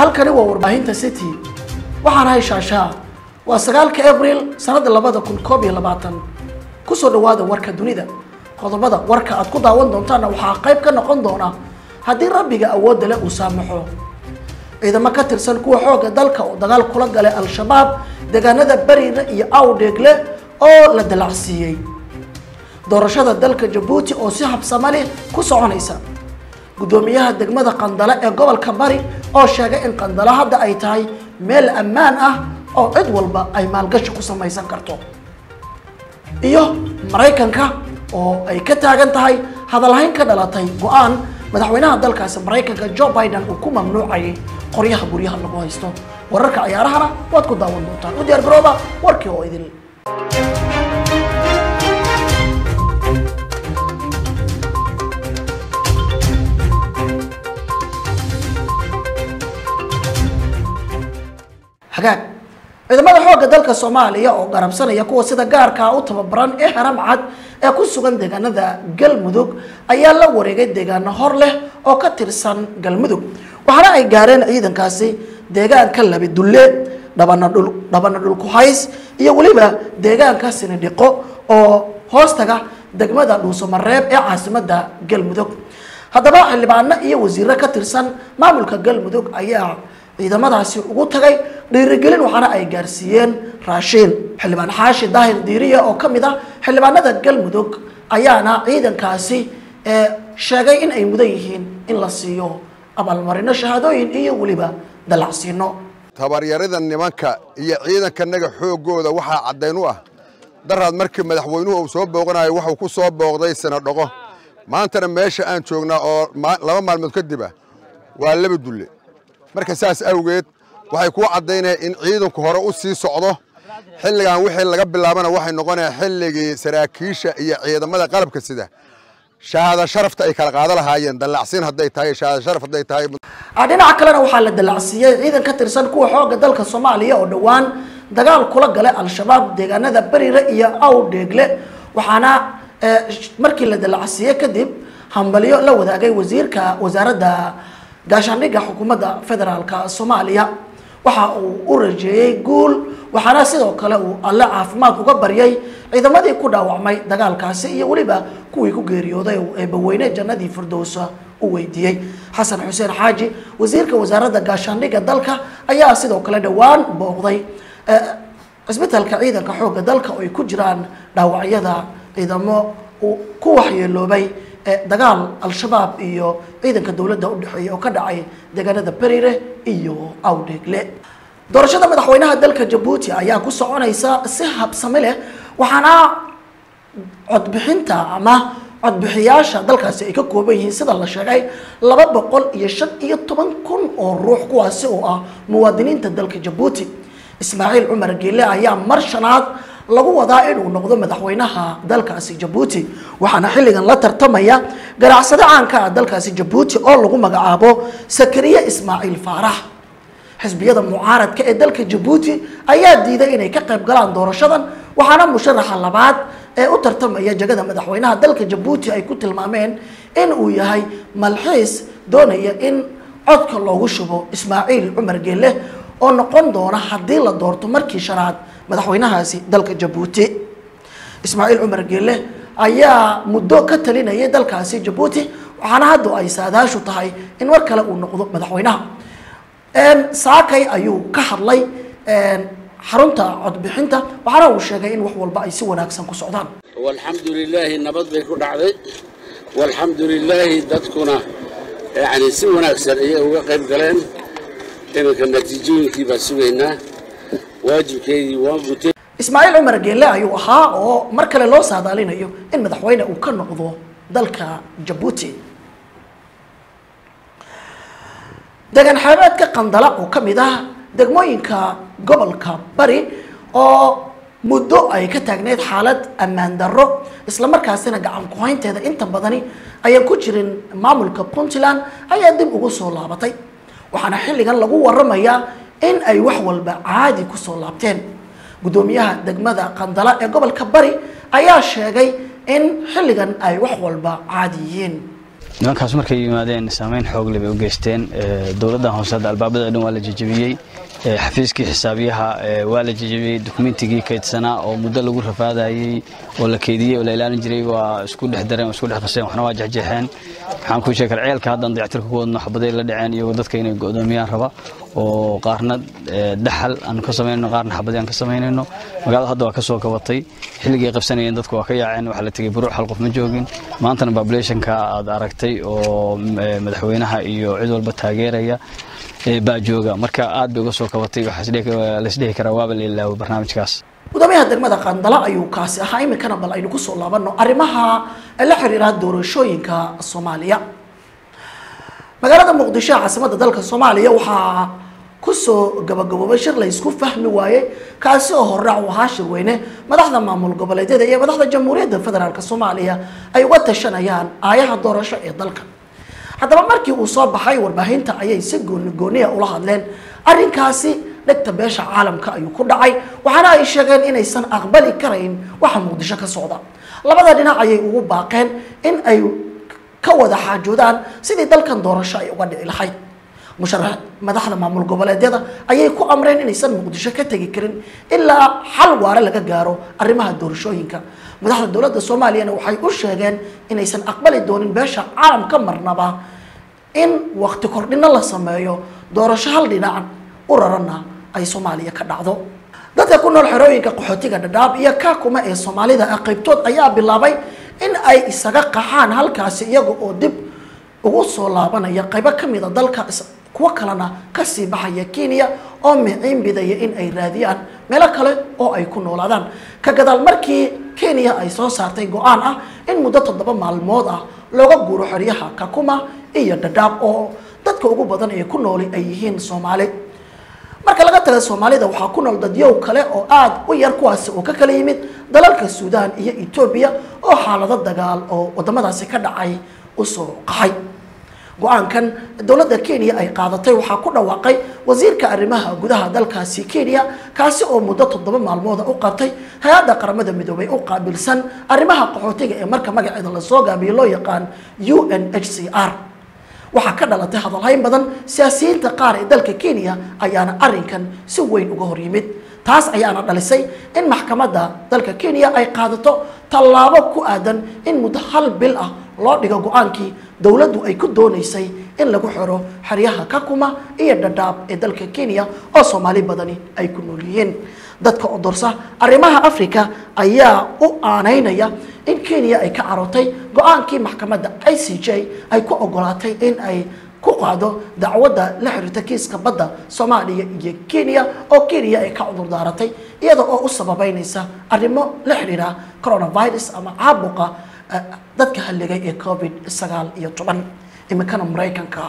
halkani waa warbaahinta city waxaan ahay shaashaa waa sagaalka abril sanada labada kun koob iyo labaatan kusoo dhawaada warka dunida qodobada warka aad ku daawan doontaana waxaa qayb ka noqon doona haddii rabbiga awoodda leh uu saamaxo ciidamo ka tirsan kuwa xoogga dalka oo dagaal kula galay al-shabaab deegaanada beriina iyo awdheegle oo la dalacsiiyey doorashada dalka jabuuti oo si habsamo leh ku soconaysa guddoomiyaha degmada qandale ee gobolka bari oo sheegay in qandale hadda ay tahay meel ammaan ah oo cid walba ay maalgashi ku samaysan karto iyo maraykanka oo ay ka taagan tahay hadalhayn ka dhalatay go-aan madaxweynaha dalkaasi maraykanka joe biden uu ku mamnuucayay qoryaha guryaha lagu haysto wararka ciyaarahana waad ku daawan doontaan u diyaar garooba warkii oo idin hagaag ciidamada xoogga dalka soomaaliya oo garabsanaya kuwa sida gaarkaa u tababaran ee haram cad ee ku sugan deegaanada galmudug ayaa la wareegay deegaano hor leh oo ka tirsan galmudug waxaana ay gaareen ciidankaasi deegaanka labi dulle dhabana dhul dhabana dhulkuhays iyo weliba deegaanka sinidhiqo oo hoostaga degmada dhuusamareeb ee caasimada galmudug haddaba xildhibaano iyo wasiiro ka tirsan maamulka galmudug ayaa ciidamadaasi ugu tagay dhiirigelin waxaana ay gaarsiiyeen raashiin xildhibaan xaashi daahir diiriya oo ka mid ah xildhibaanada galmudug ayaana ciidankaasi sheegay in ay mudan yihiin in la siiyo abaalmarino shahaadooyin iyo weliba dalacsiino tabaryarida nimanka iyo ciidankanaga xooggooda waxaa caddayn u ah daraad markii madaxweynuhu uu soo booqanayo wuxuu ku soo booqday sanadhoqo maantana meesha aan joognaa oo laba maalmood kadib ah waa laba dulle marka saas awgeed waxay kuu caddaynaya in ciidanku hore u sii socdo xilligan wixii laga bilaabana waxay noqonaya xilligii saraakiisha iyo ciidamada qalabka sida shahaada sharafta ay kala qaado lahaayeen dallacsiin hadday tahay shahaada sharaf hadday tahay dhinaca kalena waxaa la dalacsiiyey ciidan ka tirsan kuwa xoogga dalka soomaaliya oo dhowaan dagaal kula galay al-shabaab deegaanada berire iyo awdheegle waxaana markii la dalacsiiyey kadib hambalyo la wadaagay wasiirka wasaaradda gaashaandhigga xukuumadda federaalka soomaaliya waxa uu u rajeeyey guul waxaana sidoo kale uu alle caafimaad uga baryay ciidamadii ku dhaawacmay dagaalkaasi iyo weliba kuwii ku geeriyooday eebaweyne jannadii firdowsa u weydiiyey xasan xuseen xaaji wasiirka wasaaradda gaashaandhigga dalka ayaa sidoo kale dhowaan booqday cisbitaalka ciidanka xoogga dalka oo ay ku jiraan dhaawacyada ciidamo ku waxyeeloobay dagaal al-shabaab iyo ciidanka dowladda udhexeeya oo ka dhacay deegaanada berire iyo awdheegle doorashada madaxweynaha dalka jabuuti ayaa ku soconaysa si habsami leh waxaana codbixinta ama codbixiyaasha dalkaasi ay ka kooban yihiin sida la sheegay laba boqol iyo shan iyo toban kun oo ruux kuwaasi oo ah muwaadiniinta dalka jabuuti ismaaciil cumar geele ayaa mar shanaad lagu wadaa inuu noqdo madaxweynaha dalkaasi jabuuti waxaana xilligan la tartamaya ganacsade caanka ah dalkaasi jabuuti oo lagu magacaabo sakariye ismaaciil faarax xisbiyada mucaaradka ee dalka jabuuti ayaa diiday inay ka qayb galaan doorashadan waxaana musharaxa labaad ee u tartamaya jagada madaxweynaha dalka jabuuti ay ku tilmaameen in uu yahay malxiis doonaya in codka loogu shubo ismaaciil cumar geelle oo noqon doona haddii la doorto markii shanaad madaxweynahaasi dalka jabuuti ismaaciil cumar geelle ayaa muddo ka talinayay dalkaasi jabuuti waxaana hadda ay saadaashu tahay in mar kale uu noqdo madaxweynaha saakay ayuu ka hadlay xarunta codbixinta waxaana uu sheegay in wax walba ay si wanaagsan ku socdaan walxamdu lilaahi nabad bay ku dhacday walxamdu lilaahi dadkuna yani si wanaagsan ayay uga qayb galeen iminka natiijooyinkii baa sugaynaa waajibkeydii waa gutay ismaaciil cumar geelle ayuu ahaa oo mar kale loo saadaalinayo in madaxweyne uu ka noqdo dalka jabuuti deegaan xeebeedka qandala oo ka mid ah degmooyinka gobolka bari oo muddo ay ka taagneyd xaalad ammaan darro islamarkaasina gacan ku-haynteeda inta badani ayaan ku jirin maamulka puntland ayaa dib ugu soo laabatay waxaana xilligan lagu waramayaa in ay wax walba caadi kusoo laabteen guddoomiyaha degmada qandala ee gobolka bari ayaa sheegay in xilligan ay wax walba caadi yihiin nimankaas markay yimaadeen saameyn xoogle bay u geysteen dowladdan hoose hadda albaabada dhan waa la jejebiyey xafiiskii xisaabiyaha waa la jejebiyey dukumentigii kaydsanaa oo muddo lagu rafaadayey oo la keydiyey oo la ilaalin jiray waa isku dhex dareen isku dhex qaseen waxna waa jexjeexeen waxaan kuu sheegi karaa ceelka haddan dayactirka ku wadno xabaday la dhaceen iyagoo dadka inay go'doomiyaan raba oo qaarna dhaxal aan ka samaynayno qaarna xabadi aan ka samaynayno magaalada hadda waa ka soo kabatay xilligii ay qabsanayeen dadku waa ka yaaceen waxaa la tegey buruuc hal qof ma joogin maantana populationka aad aragtay oo madaxweynaha iyo cid walba taageeraya baa jooga marka aad bay uga soo kabatay waxaa laisdhihi karaa waaba la ilaawo barnaamijkaas gudoomiyaha degmada qandala ayuu kaasi ahaa iminkana bal aynu kusoo laabano arrimaha la xiriira doorashooyinka soomaaliya magaalada muqdisho caasimada dalka soomaaliya waxaa kusoo gabagaboobay shir la isku fahmi waayey kaasi oo horraac u ahaa shirweyne madaxda maamul goboleedyada iyo madaxda jamhuuriyadda federaalk soomaaliya ay uga tashanayaan aayaha doorasho ee dalka haddaba markii uu soo baxay warbaahinta ayay si gooni gooniya ula hadleen arrinkaasi dhegta beesha caalamka ayuu ku dhacay waxaana ay sheegeen inaysan aqbali karayn waxa muqdisho ka socda labada dhinac ayay ugu baaqeen in ay ka wada xaajoodaan sidii dalkan doorasho ay uga dhici lahayd musharax madaxda maamul goboleedyada ayay ku amreen inaysan muqdisho ka tegi karin ilaa xal waare laga gaaro arrimaha doorashooyinka madaxda dowladda soomaaliyana waxay u sheegeen inaysan aqbali doonin beesha caalamka marnaba in wakti kordhino la sameeyo doorasho hal dhinac u rarana ay soomaaliya ka dhacdo dadka ku nool xerooyinka qaxootiga dhadhaab iyo kaakuma ee soomaalida ah qaybtood ayaa bilaabay in ay isaga qaxaan halkaasi iyaga oo dib ugu soo laabanaya qaybo ka mida dalka kuwo kalena kasii baxaya kenya oo miciin bidaya in ay raadiyaan meelo kale oo ay ku noolaadaan ka gadaal markii kenya ay soo saartay go-aan ah in muddo toddoba maalmood ah looga guuro xeryaha kakuma iyo dhadhaab oo dadka ugu badan ee ku nooli ay yihiin soomaali marka laga taga soomaalida waxaa ku nool dadyow kale oo aada u yar kuwaasi oo ka kala yimid dalalka suudaan iyo etoobiya oo xaalado dagaal oo wadamadaasi ka dhacay usoo qaxay go-aankan dowladda kenya ay qaadatay waxaa ku dhawaaqay wasiirka arrimaha gudaha dalkaasi kenya kaasi oo muddo toddoba maalmooda u qabtay hay-adda qaramada midoobay u qaabilsan arrimaha qaxootiga ee marka magaceeda lasoo gaabiyo loo yaqaan u n h c r waxaa ka dhalatay hadalhayn badan siyaasiyiinta qaar ee dalka kenya ayaana arrinkan si weyn uga hor yimid taas ayaana dhalisay in maxkamadda dalka kenya ay qaadato tallaabo ku aadan in muddo hal bil ah loo dhigo go-aankii dowladdu ay ku doonaysay in lagu xiro xeryaha kakuma iyo dhadhaab ee dalka kenya oo soomaali badani ay ku nool yihiin dadka odorsa arrimaha africa ayaa u aanaynaya in kenya ay ka carotay go-aankii maxkamadda i c j ay ku ogolaatay in ay ku qaado dacwadda la xiriirta kiiska badda soomaaliya iyo kenya oo kenya ay ka cudur daaratay iyada oo u sababeynaysa arrimo la xiriira coronavirus ama caabuqa dadka halligay ee covid sagaal iyo toban iminkana maraykanka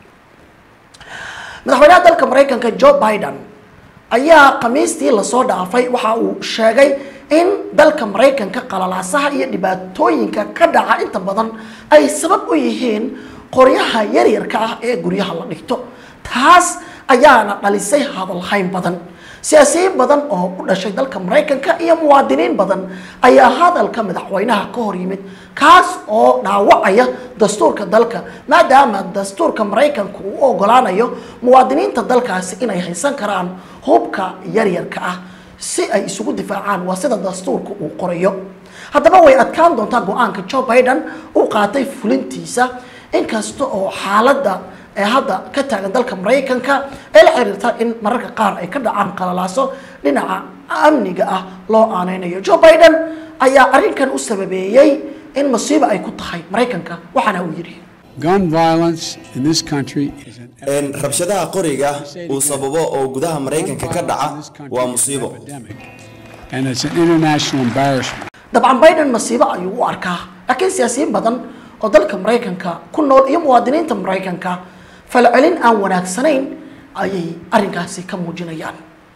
madaxweynaha dalka maraykanka joe biden ayaa khamiistii lasoo dhaafay waxa uu sheegay in dalka maraykanka qalalaasaha iyo dhibaatooyinka ka dhaca inta badan ay sabab u yihiin qoryaha yaryarka ah ee guryaha la dhigto taas ayaana dhalisay hadalhayn badan siyaasiyiin badan oo u dhashay dalka maraykanka iyo muwaadiniin badan ayaa hadalka madaxweynaha ka hor yimid kaas oo dhaawacaya dastuurka dalka maadaama dastuurka maraykanku uu ogolaanayo muwaadiniinta dalkaasi inay haysan karaan hubka yaryarka ah si ay isugu difaacaan waa sida dastuurka uu qorayo haddaba way adkaan doontaa go-aanka joe biden uu qaatay fulintiisa inkasta oo xaaladda ee hadda ka taagan dalka maraykanka ee la xiriirta in mararka qaar ay ka dhacaan qalalaaso dhinaca amniga ah loo aaneynayo joe biden ayaa arrinkan u sababeeyey in masiibo ay ku tahay maraykanka waxaana uu yidhi Gun violence in this country is an een rabshadaha qoriga uu sababo oo gudaha maraykanka ka dhaca waa musiibo epidemic, and it's an international embarrassment. dabcan biden masiibo ayuu u arkaa laakiin siyaasiyiin badan oo dalka maraykanka ku nool iyo muwaadiniinta maraykanka falcelin aan wanaagsanayn ayay arrinkaasi ka muujinayaan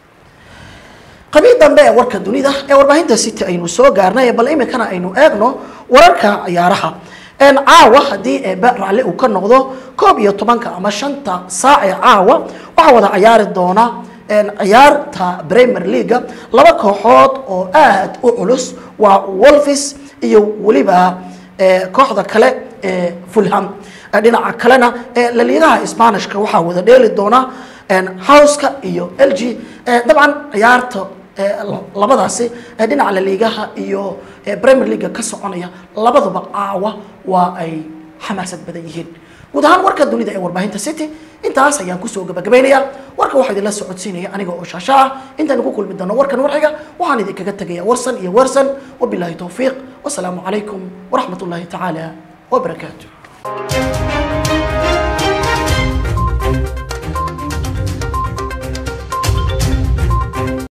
qabiil dambe ee warka dunida ee warbaahinta city aynu soo gaarnay bal iminkana aynu eegno wararka ciyaaraha een caawa haddii eebe raalli uu ka noqdo koob iyo tobanka ama shanta saac ee caawa waxaa wada ciyaari doona een ciyaarta premier leaga laba kooxood oo aad u culus waa wolfis iyo weliba ee, kooxda kale ee fulham dhinaca kalena laliigaha spanishka waxaa wada dheeli doona howska iyo l g dabcan ciyaarta labadaasi dhinaca laliigaha iyo premier leaga ka soconaya labaduba caawa waa ay xamaasad badan yihiin guud ahaan warka dunida ee warbaahinta city intaas ayaan kusoo gabagabaynaya warka waxaa idinla socodsiinaya aniga oo shaasha ah intaan ku kulmi doono warkan warxiga waxaan idinkaga tegaya warsan iyo warsan wabilaahi towfiiq wasalaamu calaykum waraxmat ullaahi tacaala wabarakaatu